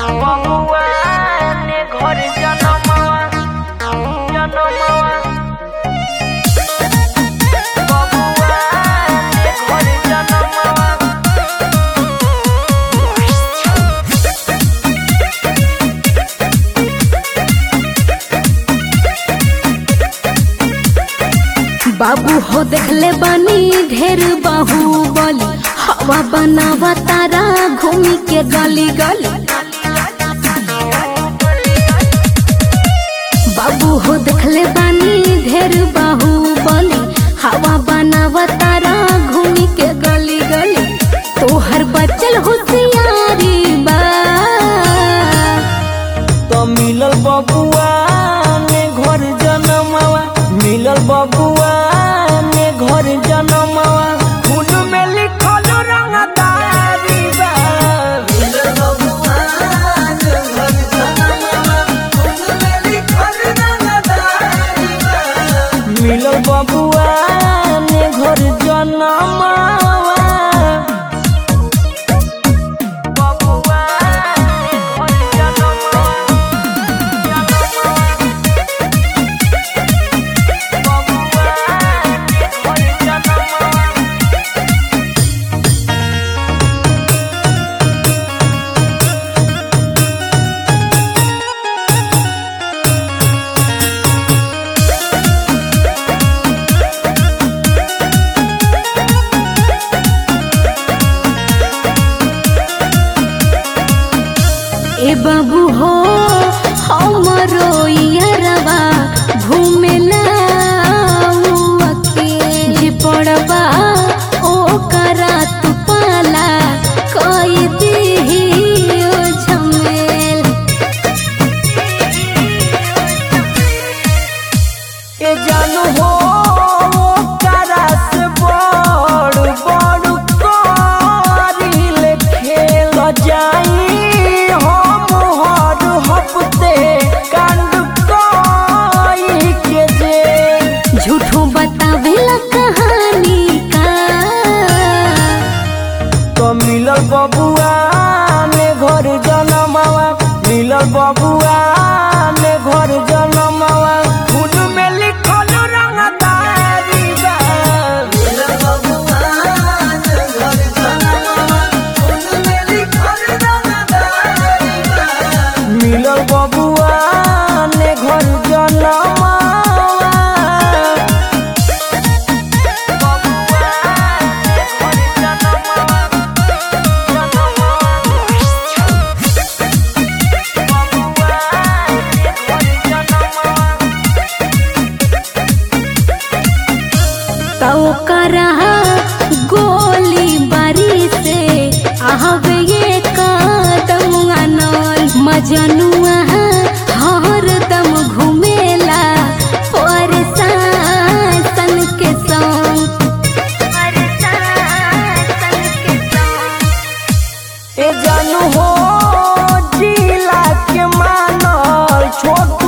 बबुआ ने घर जनमवा जनमवा बबुआ ने घर जनमवा बाबू हो देखले बानी ढेर बाहुबली हवा बनावा तारा घूमी के गली गली बाबू हो देखले बानी ढेर बाहुबली हवा बनावा तारा घूमी के गली गली तोहर बचल होशियारी बा तो मिलल बबुआ ने घर जनमवा मिलल बबुआ ने घर जनमवा खून में लिखल रंगदारी बा मिलल बबुआ ने घर जनमवा खून में लिखल रंगदारी बा मिलल बबुआ ने घर जनमवा बबुआ ने घर जनमवा ए बाबू हो हमरो यारवा घूमेला के जे पड़बा ओ करा तू पाला कोई दी ओ झमेल ए जानू हो करा से बड़ बड़ करिल खेल जाई हम हर हफ्ते कांड कोई के जे झूठो बतावेला कहानी का तो मिलल बबुआ ने घर जनमवा मिलल बबुआ ने घर जनमवा खून में लिखल रंगदारी बा मिलल बबुआ ने घर जनमवा खून में लिखल रंगदारी बा मिलल बबुआ ने घर जनमवा तो करा गोली बारी से आहवे ये कदम अनल मजनुआ हर दम घूमेला परेशान के संग ए जानू हो जिला के मानल छोट